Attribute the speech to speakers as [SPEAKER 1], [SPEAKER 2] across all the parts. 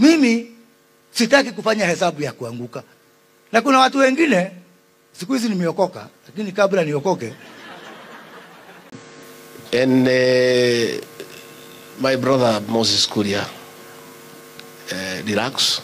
[SPEAKER 1] Mimi sitaki kufanya hesabu ya kuanguka, na kuna watu wengine siku hizi nimeokoka, lakini kabla niokoke
[SPEAKER 2] And uh, my brother Moses Kuria, uh, relax.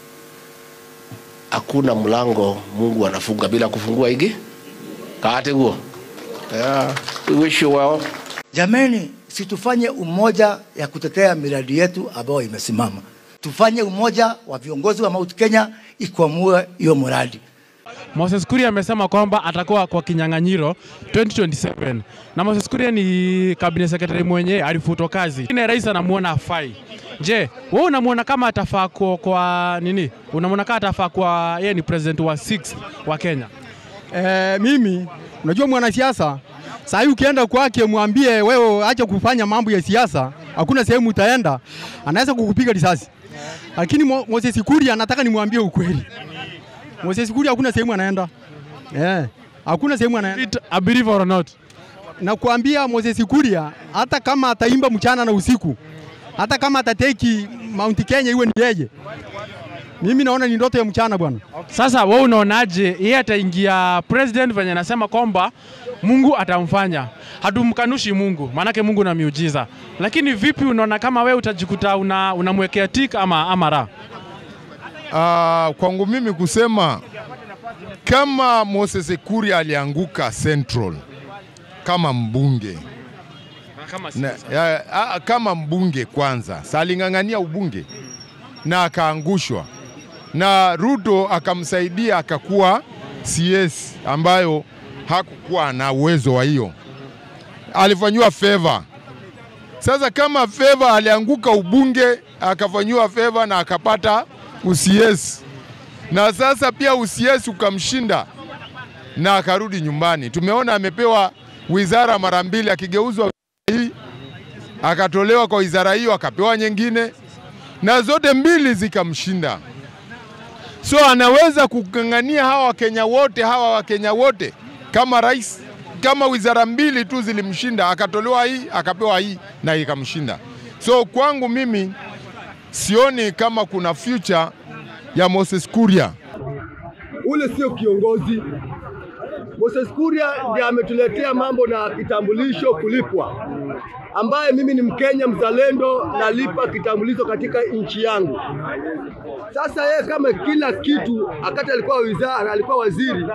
[SPEAKER 2] Hakuna mlango Mungu anafunga bila kufungua igi kaate guo. Yeah, we wish you well.
[SPEAKER 1] Jameni, situfanye umoja ya kutetea miradi yetu ambayo imesimama. Tufanye umoja wa viongozi wa Mount Kenya ikwamue hiyo mradi.
[SPEAKER 3] Moses Kuria amesema kwamba atakuwa kwa kinyang'anyiro 2027 na Moses Kuria ni cabinet secretary mwenye alifutwa kazi. Ine rais anamuona afai. Je, wewe unamuona kama atafaa kwa, kwa nini? Unamuona kama atafaa kwa yeye ni president wa 6 wa Kenya?
[SPEAKER 4] Eh, mimi unajua mwanasiasa saa hii ukienda kwake mwambie wewe acha kufanya mambo ya siasa, hakuna sehemu utaenda, anaweza kukupiga risasi. Lakini Mo- Moses Kuria nataka nimwambie ukweli. Moses Kuria hakuna sehemu anaenda. Eh, hakuna sehemu anaenda.
[SPEAKER 3] It a believer or not?
[SPEAKER 4] Na kuambia Moses Kuria hata kama ataimba mchana na usiku, hata kama atateki Mount Kenya iwe ni yeye. Mimi naona ni ndoto ya mchana bwana.
[SPEAKER 3] Sasa wewe unaonaje yeye ataingia president venye anasema kwamba Mungu atamfanya. Hatumkanushi Mungu, maanake Mungu na miujiza. Lakini vipi unaona kama wewe utajikuta una unamwekea tik ama ama ra?
[SPEAKER 5] Ah, kwangu mimi kusema kama Moses Kuria alianguka Central kama mbunge
[SPEAKER 3] Kama
[SPEAKER 5] na, ya, a, kama mbunge kwanza, saling'ang'ania ubunge na akaangushwa, na Ruto akamsaidia akakuwa CS ambayo hakukuwa na uwezo wa hiyo, alifanyiwa favor. Sasa kama favor alianguka ubunge akafanyiwa favor na akapata ucs na sasa pia ucs ukamshinda na akarudi nyumbani. Tumeona amepewa wizara mara mbili, akigeuzwa hii akatolewa kwa wizara hiyo akapewa nyingine, na zote mbili zikamshinda. So anaweza kung'ang'ania hawa Wakenya wote hawa Wakenya wote kama rais, kama wizara mbili tu zilimshinda, akatolewa hii akapewa hii na ikamshinda. So kwangu mimi sioni kama kuna future ya Moses Kuria.
[SPEAKER 6] ule sio kiongozi. Moses Kuria ndiye ametuletea mambo na kitambulisho kulipwa, ambaye mimi ni Mkenya mzalendo, nalipa kitambulisho katika nchi yangu. Sasa yeye kama kila kitu, akati alikuwa wizara, alikuwa waziri,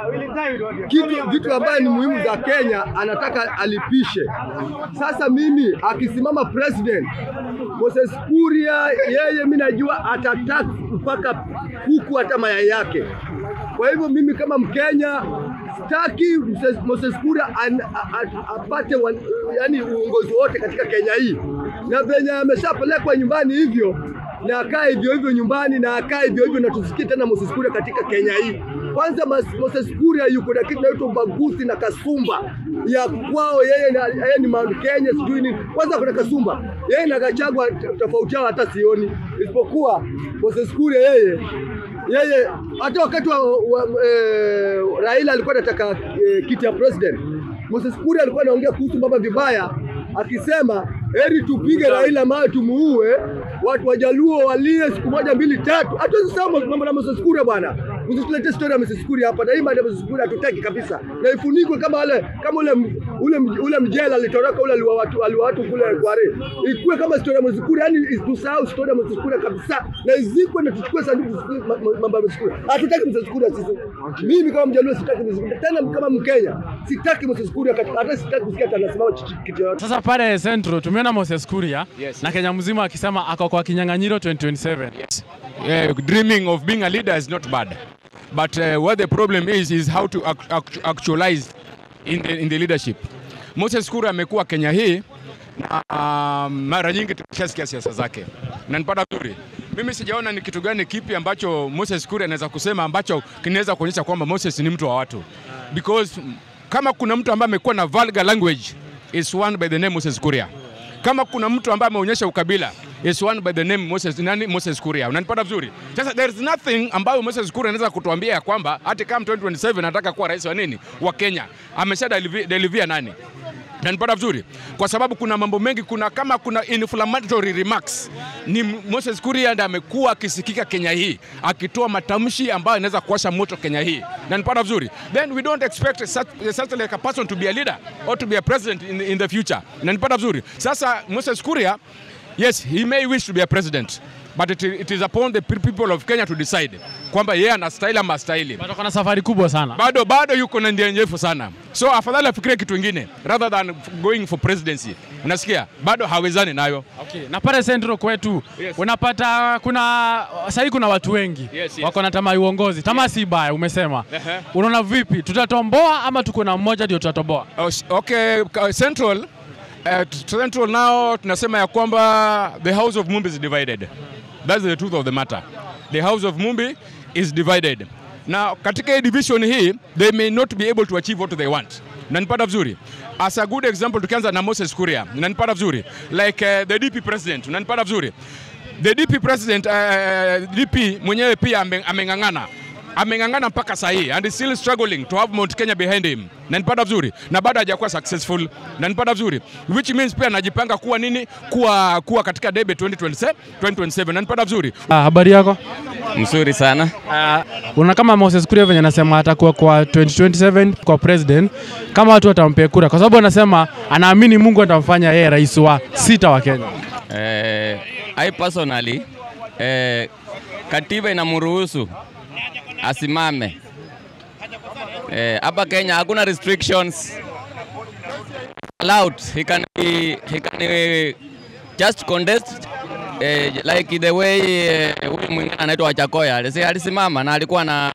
[SPEAKER 6] kitu vitu ambaye ni muhimu za Kenya anataka alipishe. Sasa mimi akisimama president Moses Kuria, yeye mimi najua atataka mpaka kuku hata mayai yake. Kwa hivyo mimi kama Mkenya sitaki Moses- Moses Kuria an- a- a- apate wan- yani uongozi wote katika Kenya hii, na venye ameshapelekwa nyumbani hivyo na akae hivyo hivyo nyumbani na akae hivyo hivyo, na tusikie tena Moses Kuria katika Kenya hii. Kwanza Mas- Moses Kuria yuko na kitu inaitwa ubaguzi na kasumba ya kwao, yeye na, yeye ni Mount Kenya sijui nini. Kwanza kuna kasumba yeye na Gachagua t- tofauti yao hata sioni, isipokuwa Moses Kuria yeye yeye hata wakati wa, wa eh, Raila alikuwa anataka eh, kiti ya president, Moses Kuria alikuwa anaongea kuhusu baba vibaya, akisema heri tupige Raila mawe tumuue, watu wajaluo walie siku moja mbili tatu. Hatuwezi sema mambo na Moses Kuria bwana, usitulete story ya Moses Kuria hapa, na hii mambo ya Moses Kuria hatutaki kabisa, na ifunikwe kama wale kama ule ule ule mjela alitoroka ule aliwa watu aliwa watu kule Kware, ikuwe kama story ya Moses Kuria, yani tusahau story ya Moses Kuria kabisa, na izikwe na tuchukue sanduku ma- ma- mambo ya Moses Kuria. Hatutaki Moses Kuria sisi. Mimi kama mjaluo sitaki Moses Kuria tena, kama Mkenya sitaki Moses Kuria, kati- hata sitaki kusikia hata anasimama chi- chi- kitu yoyote.
[SPEAKER 3] Sasa pale Central tumeona Moses Kuria
[SPEAKER 7] Yes.
[SPEAKER 3] na Kenya mzima akisema ako kwa kinyang'anyiro 2027.
[SPEAKER 7] uh, dreaming of being a leader is not bad. But uh, what the problem is is how to act, act, actualize in the, in the leadership. Moses Kuria amekuwa Kenya hii na um, mara nyingi tumeshasikia siasa zake na nipata vizuri. Mimi sijaona ni kitu gani kipi ambacho Moses Kuria anaweza kusema ambacho kinaweza kuonyesha kwamba Moses ni mtu wa watu, because mm, kama kuna mtu ambaye amekuwa na vulgar language is one by the name Moses Kuria. Kama kuna mtu ambaye ameonyesha ukabila is one by the name Moses, nani Moses Kuria. Unanipata vizuri? Sasa there is nothing ambayo Moses Kuria anaweza kutuambia ya kwamba hata kama 2027 anataka kuwa rais wa nini wa Kenya, amesha delivia nani nanipata vizuri, kwa sababu kuna mambo mengi, kuna kama kuna inflammatory remarks. Ni Moses Kuria ndiye amekuwa akisikika Kenya hii akitoa matamshi ambayo inaweza kuwasha moto Kenya hii, nanipata vizuri. Then we don't expect such, such like a person to be a leader or to be a president in, in the future, nanipata vizuri. Sasa Moses Kuria, yes he may wish to be a president but it, it is upon the people of Kenya to decide kwamba yeye anastahili ama astahili
[SPEAKER 3] Bado kuna safari kubwa sana.
[SPEAKER 7] bado bado yuko na ndia ndefu sana, so afadhali afikirie kitu ingine rather than going for presidency. Unasikia, bado hawezani nayo.
[SPEAKER 3] Okay. Na pale Central kwetu
[SPEAKER 7] Yes.
[SPEAKER 3] unapata kuna sahii kuna watu wengi
[SPEAKER 7] Yes, yes.
[SPEAKER 3] wako na tamaa ya uongozi. Tamaa si baya, umesema.
[SPEAKER 7] Ehe.
[SPEAKER 3] Unaona vipi, tutatomboa ama tuko na mmoja ndio tutatoboa?
[SPEAKER 7] Oh, s- Okay, ka- Central uh, t- Central now tunasema ya kwamba the house of Mumbi is divided. That's the truth of the matter. The house of Mumbi is divided. Na katika hii division hii they may not be able to achieve what they want. Nanipata vizuri. As a good example tukianza na Moses Kuria. Nanipata vizuri. Like uh, the DP president. Nanipata vizuri. The DP president uh, DP mwenyewe pia ame- ameng'ang'ana ameng'ang'ana mpaka saa hii and is still struggling to have Mount Kenya behind him, na nipata vizuri, na bado hajakuwa successful, na nipata vizuri, which means pia anajipanga kuwa nini, kuwa kuwa katika debe 2027 2027, na nipata vizuri.
[SPEAKER 3] Ah, habari yako?
[SPEAKER 8] Mzuri sana.
[SPEAKER 3] Uh, unaona kama Moses Kuria venye anasema atakuwa kwa 2027 kwa president, kama watu watampea kura, kwa sababu anasema anaamini Mungu atamfanya yeye rais wa sita wa Kenya.
[SPEAKER 8] Eh, I personally eh, katiba inamruhusu asimame. Eh, hapa Kenya hakuna restrictions allowed. He can be, he can eh, just contest eh, like the way eh, huyu mwingine anaitwa Wachakoya alisi- alisimama na alikuwa na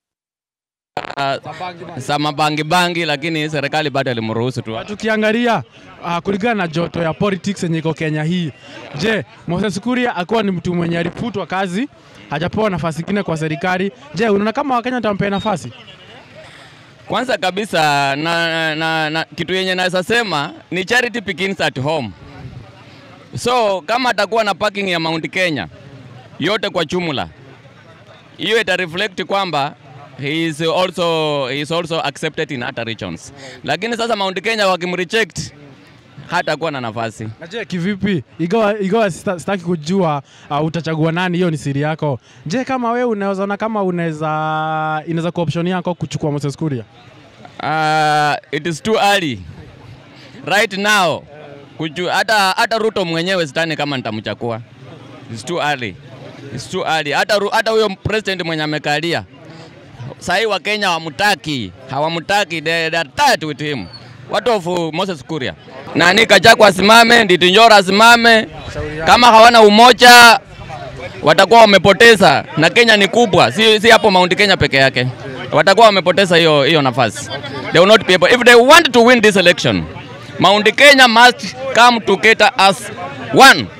[SPEAKER 8] uh, samabangi bangi, lakini serikali bado ilimruhusu tu.
[SPEAKER 3] Tukiangalia uh, kulingana na joto ya politics yenye iko Kenya hii, je, Moses Kuria akuwa ni mtu mwenye alifutwa kazi hajapewa nafasi ingine kwa serikali. Je, unaona kama Wakenya watampea nafasi?
[SPEAKER 8] Kwanza kabisa na, na, na, kitu yenye naweza sema ni charity begins at home. So kama atakuwa na parking ya Mount Kenya yote kwa jumla, hiyo ita reflect kwamba he is also, he is also accepted in other regions. Lakini sasa Mount Kenya wakimreject hatakuwa na nafasi.
[SPEAKER 3] Na je, kivipi? Ingawa ingawa sita- sitaki kujua uh, utachagua nani, hiyo ni siri yako. Je, kama wewe unaweza ona kama unaweza inaweza kuwa option yako kuchukua Moses Kuria?
[SPEAKER 8] Uh, it is too early right now kuju, hata, hata Ruto mwenyewe sidhani kama nitamchakua. It's too early. It's too early. Hata Ru- hata huyo president mwenye amekalia sahii wa Kenya hawamtaki, hawamtaki, they, they are tired with him. What of uh, Moses Kuria? Nani Kachagwa asimame, Nditi Nyoro asimame. Kama hawana umoja watakuwa wamepoteza, na Kenya ni kubwa, si, si hapo Mount Kenya peke yake, watakuwa wamepoteza hiyo hiyo nafasi. They will not be able, if they want to win this election, Mount Kenya must come together as one